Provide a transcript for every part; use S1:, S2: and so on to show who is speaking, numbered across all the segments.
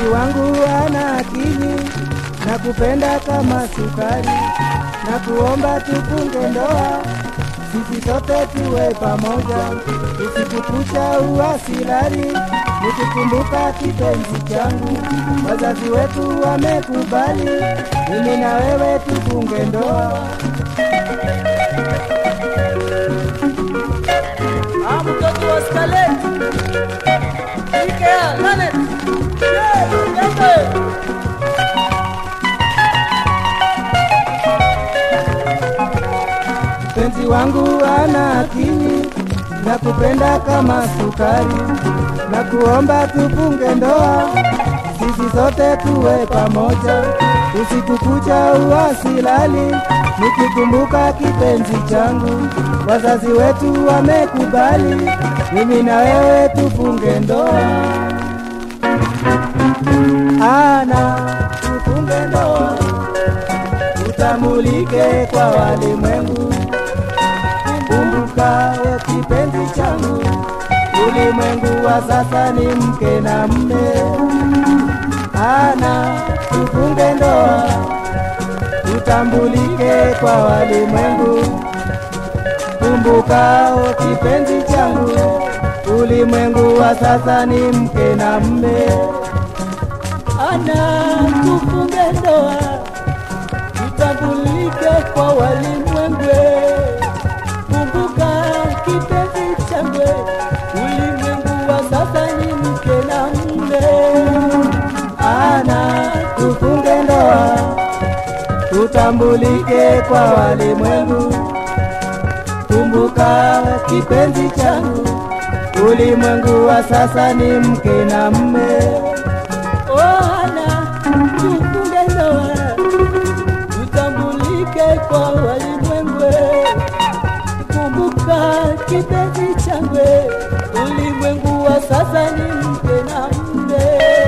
S1: Mpenzi wangu ana akili na kupenda kama sukari, na kuomba tufunge ndoa, sisi sote tuwe pamoja, usiku kucha uasilari, nikikumbuka kipenzi changu, wazazi wetu wamekubali, mimi na wewe tufunge ndoa.
S2: Ah, mtoto wa Scarlett. Ikea, Lanet. Yeah, jambo.
S1: Mpenzi wangu ana akili na kupenda kama sukari, na kuomba tufunge ndoa, sisi sote tuwe pamoja, usiku kucha uwasilali, nikikumbuka kipenzi changu, wazazi wetu wamekubali, mimi na wewe tufunge ndoa. Ana tufunge ndoa, utamulike kwa walimwengu kumbuka we kipenzi changu, ulimwengu wa sasa ni mke na mme. Ana tufunge ndoa, tutambulike kwa walimwengu. Kumbuka we kipenzi changu, ulimwengu wa sasa ni mke na mme.
S2: Ana tufunge ndoa, tutambulike kwa walimwengu. Kumbuka kipenzi changu, ulimwengu wa sasa ni mke na mume.
S1: Ana tufunge ndoa, tutambulike kwa walimwengu. Kumbuka kipenzi changu, ulimwengu wa sasa ni mke na mme.
S2: Ana tufunge ndoa, tutambulike kwa walimwengu. Kumbuka kipenzi changu, ulimwengu wa sasa ni mke na mume.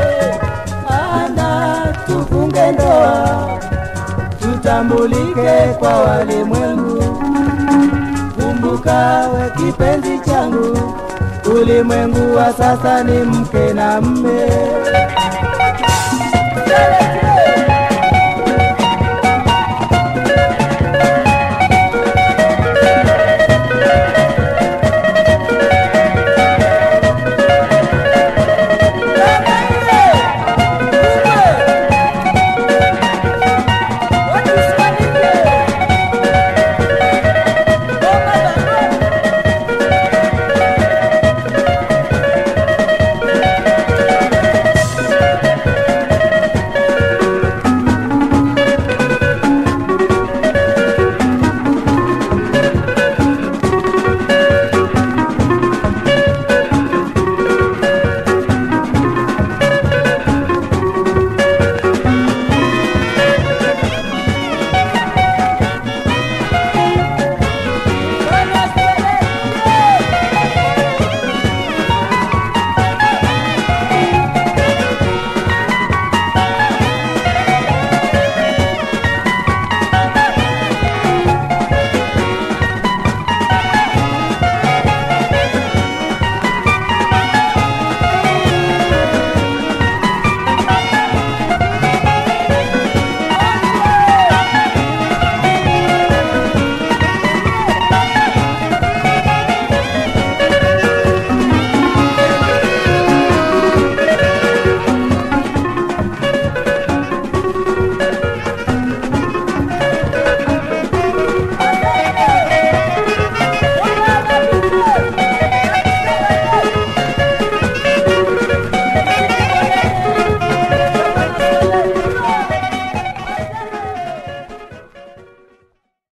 S2: Ana
S1: Tufunge ndoa, tutambulike kwa walimwengu. Kumbuka we kipenzi changu, ulimwengu wa sasa ni mke na mme.
S2: tufunge